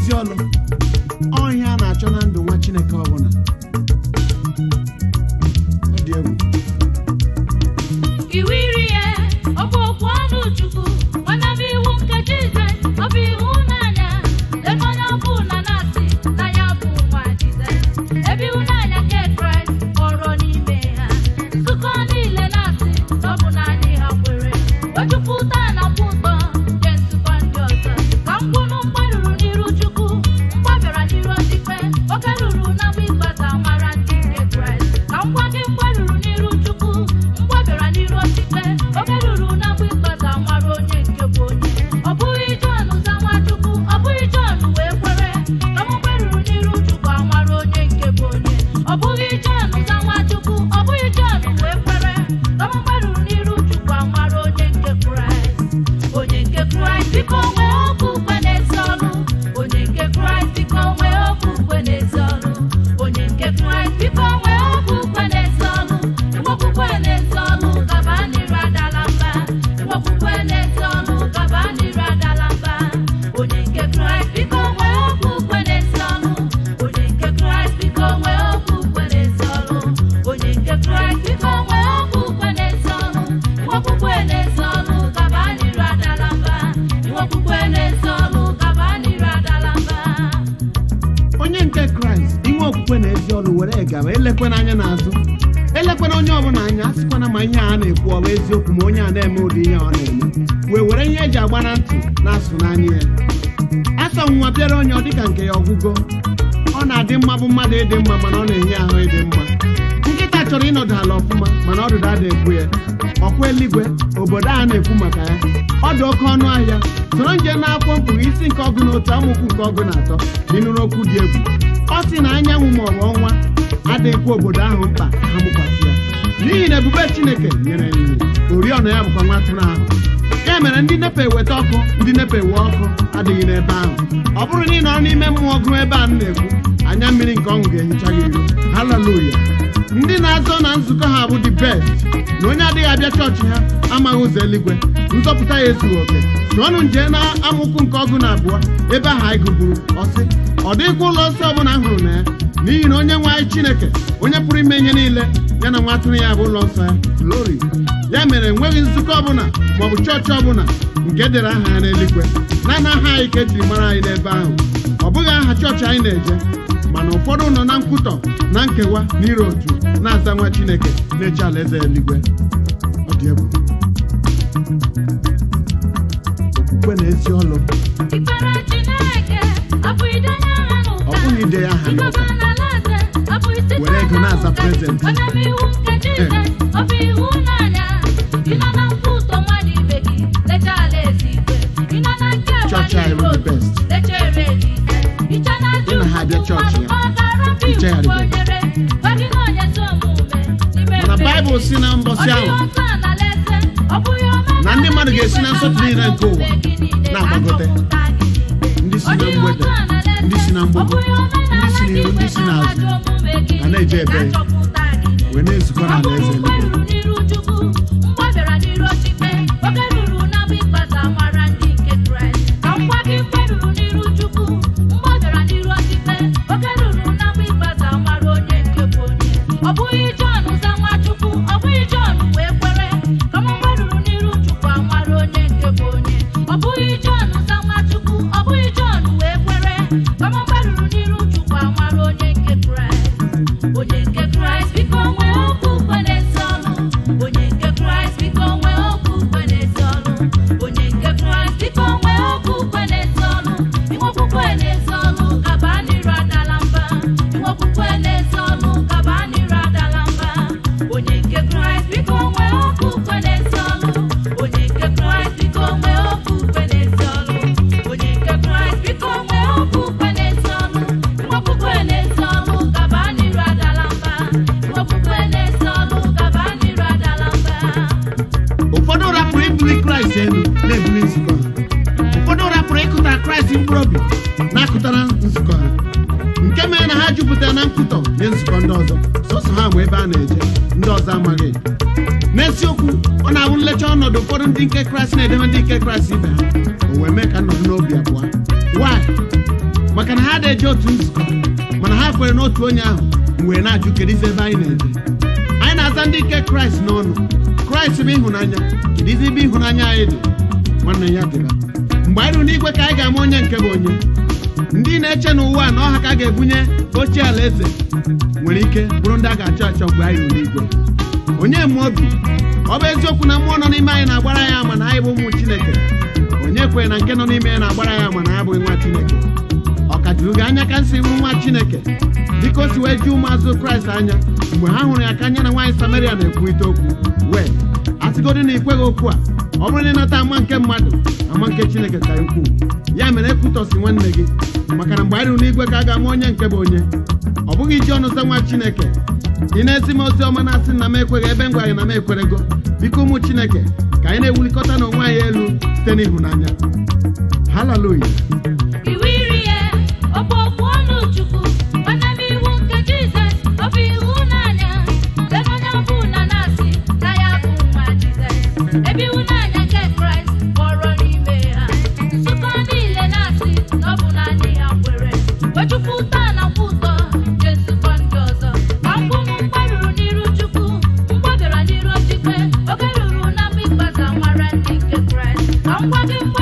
ezi ọlụ ọhịa a na-achọ na ndụ nwa chineke ọbụla ọ dị egwu iwu iri ya ọ bụ okwu ọnụ chukwu mana bụ iwu nke jizọs ọ bụ iwu n'anya ebe onye ọbụla na-asị na ya bụ nwa jizọs ebe iwu n'anya nke kraịst kpọrọ n'ime ha nzukọ niile na-asị na ọ bụ naanị ha kwere wejupụta na mkpa ụtọ nke nzukọ ndị ọzọ ka mgbunu mgbaruru n'iru chukwu mgbabịara n'iru ọdịkpe oke ruru na mgbe ịgbata mara ndị nke kraịst ka ngwa gị mgbaruru n'iru chukwu mgbabịara n'iru ọdịkpe oke ruru na mgbe ịgbata mara onye nke bụ onye ọ bụghị Jọn za Nwachukwu ọ bụghị Jọn wee kwere ka m gbaruru n'iru chukwu amara onye nke bụ onye ọ bụghị Jọn za Nwachukwu ọ bụghị Jọn wee kwere ka m gbaruru n'iru chukwu amara onye nke kraịst onye nke kraịst biko nwee okwukwe n'ezi ọrụ onye nke kraịst biko nwee okwukwe n'ezi ọrụ onye nke kraịst biko nwee okwukwe n'ezi ọrụ inwe okwukwe n'ezi ọrụ gaba n'iru adala mba inwe okwukwe n'ezi ọrụ gaba n'iru adala mba onye nke kraịst biko nwee okwukwe n'ezi ọrụ onye nke kraịst biko nwee okwukwe n'ezi ọrụ onye nke kraịst biko nwee okwukwe n'ezi ọrụ inwe okwukwe n'ezi ọrụ gaba n'iru adala mba inwe okwukwe n'ezi ọrụ gaba n'iru adala mba onye nke kraịst inwe okwukwe na ezi ọlụ were gaba elekwana anya n'azụ elekwana onye ọbụla anya a sịkwana ma ihe a na-ekwu ọ bụ eziokwu ma onye a na-eme ụdị ihe ọ na-eme wee were ihe eji agba na ntị na-asụ n'anya ya asọ nwa bịara onye ọ dịka nke ya ọgwụgo ọ na-adị mma bụ mmadụ ịdị mma mana ọ na-enye ahụ ịdị mma nkịta chọrọ ịnọdụ ala ọfụma mana ọdụdụ ada ekwu ya ọkwa eluigwe obodo a na-ekwu maka ya ọ dị oke ọnụ ahịa soro nje na akwụkwọ mkpụrụ isi nke ọgụ na otu amaokwu nke ọgụ na atọ ịnụrụ okwu dị egwu ọ sị na anyanwụ ma ọ bụ ọnwa adịghịkwa obodo ahụ mkpa ka ha mụkwasị ya n'ihi na ebube chineke nyere nri oriọna ya bụkwa nwa atụrụ ahụ ya mere ndị nepa eweta ọkụ ndị nepa ewe ọkụ adịghị n'ebe ahụ ọ bụrụ na ị nọrọ n'ime mmụọ gụrụ ebe a m na-ekwu anya mmiri nke ọṅụ ga-ehicha gị iru haleluya ndị na-azọ na nzukọ ha bụ the best na onye adịghị abịa chọọchị ha amaghị ụzọ eluigwe nzọpụta ya ezughị oke na ọnụ nje na amụkwu nke ọgụ na abụọ ebe ahụ anyị gụburu ọsị ọ dịghịkwa ụlọ nsọ ọbụla m hụrụ na ya n'ihi na onye nwe anyị chineke onye pụrụ ime ihe niile ya na nwa atụrụ ya bụ ụlọ nsọ ya glory ya mere enweghị nzukọ ọbụla maọbụ chọọchị ọbụla nke dere aha ya n'eluigwe na na aha anyị ka ejiri mara anyị n'ebe ahụ ọ bụghị aha chọọchị anyị na-eje mana ụfọdụ nọ na nkwutọ na nkewa na ire otu na-aza nwa chineke na-eche alaeze eluigwe ọ dị egwu okwukwe na ezi ọlụ Ikpere Chineke abụ ide anya ha n'ụka. Ọ bụghị ide ya aha n'ụka. Ịgọba n'alaeze abụ isi Were ego na-aza n'ụka. present. Onye bụ iwu nke Jizọs, ọ bụ iwu n'anya. Ị nọ na mkpa ụtọ mmadụ ibe gị, lechaa alaeze igwe. Ị nọ na nke Chọọchị anyị bụ the road, best. lechaa ere gị. Iche na-ajụ Ị na ha abịa chọọchị ya. ọ ga-arapụ Iche ya iwu dị onyere. Gwa gị na onye ezi omume n'ime mana mmehie. baịbụl si na mbọsị Ọ ahụ dịghị ọsọ n'alaeze, ọ bụghị ọma na ndị mmadụ ga-esi na nsọtụ niile nke ụwa na-agbagote. ndị si na mgbede ndị si na mgbago ndị si n'iru ndị si n'azụ ga na-eje ebe wee na-ezukọ n'ala eze eluigwe ọ bụghị Jọn za Nwachukwu ọ bụghị Jọn wee kwere ka m gbaruru n'iru Chukwu amara onye nke bụ onye ọ bụghị Jọn za Nwachukwu ọ bụghị Jọn wee kwere ka m gbaruru n'iru Chukwu amara onye nke Kraịst onye nke Kraịst biko nwee okwukwe n'ezi ọnụ onye nke Kraịst biko nwee okwukwe n'ezi ọnụ onye nke Kraịst biko nwee okwukwe n'ezi ọnụ inwe okwukwe n'ezi ọnụ gaba n'iru adala mba inwe okwukwe n'ezi ọnụ gaba n'iru adala mba onye nke Kraịst biko nwee okwukwe n'ezi ọnụ onye nke Kraịst biko nwee okwukwe n'ezi ọnụ onye nke Kraịst biko nwee okwukwe n'ezi ọnụ inwe okwukwe n'ezi ọnụ gaba n'iru adala mba inwe okwukwe n'ezi ọnụ gaba n'iru adala mba ụfọdụ rapụrụ ibuli kraịst elu na-ebuli nzukọ ha ụfọdụ rapụrụ ịkụta kraịst mkpụrụ obi na-akụtara nzukọ ha nke mere na ha jupụtara na nkwutọ nye nzukọ ndị ọzọ sọsọ ha ma ebe a na-eje ndị ọzọ amaghị n'eziokwu ọ na-abụ nlecha ọnọdụ ụfọdụ ndị nke kraịst na-edebe ndị nke kraịst ibe ha o wee mee ka nnọdụ n'obi abụọ why maka na ha na-eje otu nzukọ mana ha kwere n'otu onye ahụ wee na-ajụ kedizi ebe anyị na-eje anyị na-aza ndị nke kraịst n'ọnụ kraịst bụ ịhụnanya kedizi ebe ịhụnanya anyị dị nwanne ya dịba mgbe anyị ruru n'igwe ka anyị ga-ama onye nke bụ onye ndị na-eche n'ụwa na ọha ka a ga-ebunye oche alaeze nwere ike bụrụ ndị a ga-achọ achọ mgbe anyị ruru n'igwe onye mụ obi ọ bụ eziokwu na mmụọ nọ n'ime anyị na-agbara ya ama na anyị bụ ụmụ chineke onye kwere na nke nọ n'ime ya na-agbara ya ama na ya bụghị nwa chineke ọ ka juru gị anya ka nsị bụ nwa chineke dịka o si wee ju ụmụazụ kraịst anya mgbe ha hụrụ ya ka anya na nwaanyị samaria na-ekwurịta okwu wee asịgodị na ikweghị okwu a ọ bụrụ na ịnata ama nke mmadụ ama nke chineke ka ukwuu ya mere ekwutọsi nwanne gị maka na mgbe anyị ruru n'igwe ka a ga-ama onye nke bụ onye ọ bụghị iji ọnụ za nwa chineke ị na-ezi m ozi ọma na-asị na m ekweghị ebe m gwara gị na m ekwerego biko ụmụ chineke ka anyị na-ewulikọta n'onwe anyị elu site n'ịhụnanya haleluya iwu iri ya ọ bụ okwu ọnụ chukwu mana m iwu nke jizọs ọ bụ ịhụnanya ebe onye ọbụla na-asị na ya bụ nwa jizọs ebe ịhụnanya nke kraịst kpọrọ n'ime ha nzukọ niile na-asị na ọ bụ naanị ha kwere wechukwu ụtọ na nkwa ụtọ nye nzukọ ndị ọzọ ma mgbe ụmụ mgbe ruru n'iru chukwu mgbe bịara n'iru ojikwe oge ruru na mgbe ikpeazụ nwara ndị nke kraịst ka ngwa gị